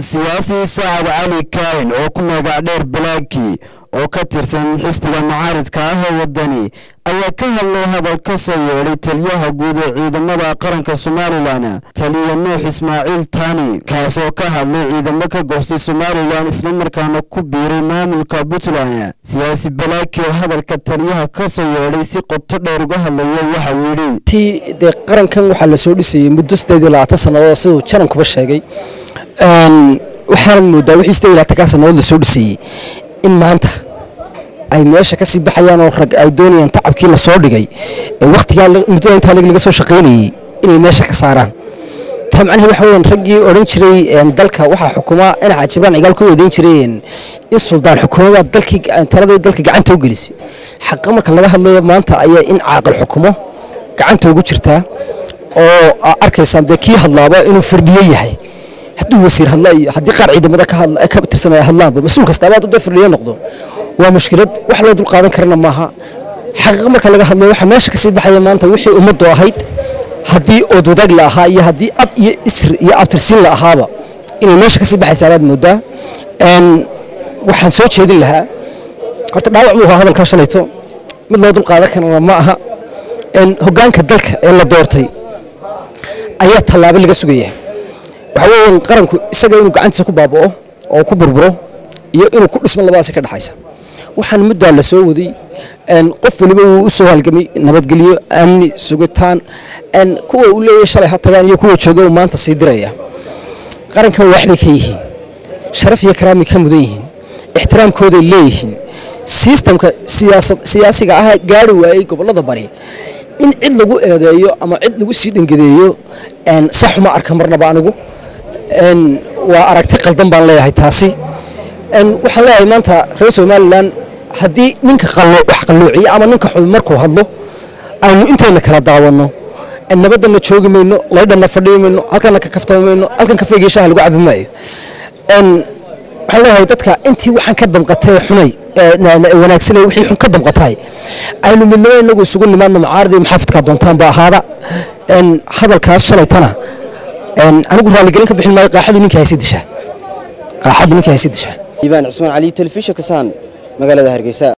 siyaasi sacad cali kaahin oo ku magac dheer balaaki oo ka tirsan xisbiga mucaaridka ah ee waddani ayaa ka hadlay hadal ka soo yeedhay taliyaha guud ee ciidamada qaranka somalilan taliya nuux ismaaciil tani kaas oo ka hadlay ciidamo ka goostay somalilan islamarkaana ku biiray maamulka puntland siyaasi balaaki oo hadalka taliyaha ka soo yeedhay si qoto dheer uga hadlaya waxa uu yidhi ti dee qarankan waxaa la soo dhisayey muddo sideed iyo labaatan sannadood siduu janankuba sheegay waxaanad moodaa wixii sideed iyo labaatankaa sannadood la soo dhisayey in maanta ay meesha kasii baxayaan oo rag ay doonayaan tacabkii la soo dhigay ee wakhtigaa muddada intaa laga soo shaqaynayey inay meesha ka saaraan taa macnaheed waxa weyaan raggii odhan jiray dalka waxaa xukuma ina cajibaan cigaal ku eedeyn jireen in suldaan xukuumabaa dalkii taladii dalka gacanta u gelisay xaqa marka laga hadlayo maanta ayaa in caaqil xukumo gacanta ugu jirtaa oo arkaysaan dee kii hadlaaba inuu firdhiye yahay hadduu wasiir hadla iyo haddii qaar ciidamada ka tirsanaya hadlaanba mas-uul kastaaba hadduu dee firdhiye noqdo waa mushkilad wax loo dul qaadan karana maaha xaqiiqa marka laga hadlayo waxaa meesha kasii baxaya maanta wixii ummaddu ahayd haddii ood wadaag la ahaa iyo haddii ab iyo isr iyo abtirsiin la ahaaba inay meesha kasii baxaysa alaad moodaa waxaan soo jeedin lahaa horta dhaawac buu ahaa hadalkaa shalayto mid loo dul qaadan karana ma aha hoggaanka dalka ee la doortay ayaa tallaabo laga sugaya waxaa weeyaan qaranku isaga inuu gacantiisa ku baaba'o oo ku burburo iyo inuu ku dhismo labadaasi ka dhexaysa waxaan muddaa la soo waday qof waliba wuu u soo halgamay nabadgelyo amni sugitaan kuwa uu leeyahay shalay ha tagaan iyo kuwa jooga uu maanta sii diraya qarankan waxbay ka yihiin sharaf iyo karaamay ka mudan yihiin ixtiraamkooday leeyihiin sistamka siyaasiga ah gaari waayey gobollada bari in cid lagu eedeeyo ama cid lagu sii dhangadeeyo saxuma arka marnaba anigu waa aragti qaldan baan leeyahay taasi waxaan leeyahay maanta reer somalilan haddii ninka wax qalloociye ama ninka xumi markuu hadlo aynu intayna kala daawanno nabaddanna joogi mayno laydhanna fadhiyi mayno halkanna ka kaftami mayno halkan kafeygii shaha lagu cabi maayo waxaan leeyahay dadka intii waxaan ka damqatay xunay wanaagsan wixii xun ka damqatay aynu midnimo inagu isugu nimaadno macaaridii maxaafidkaa doontaanba ahaada hadalkaas shalaytana anigu raaligelin ka bixin maayo qaaxadu ninka haysi dishaa qaaxadu ninka haysi dishaa iibaan cismaan cali telefishinka saan magaalada hargeysa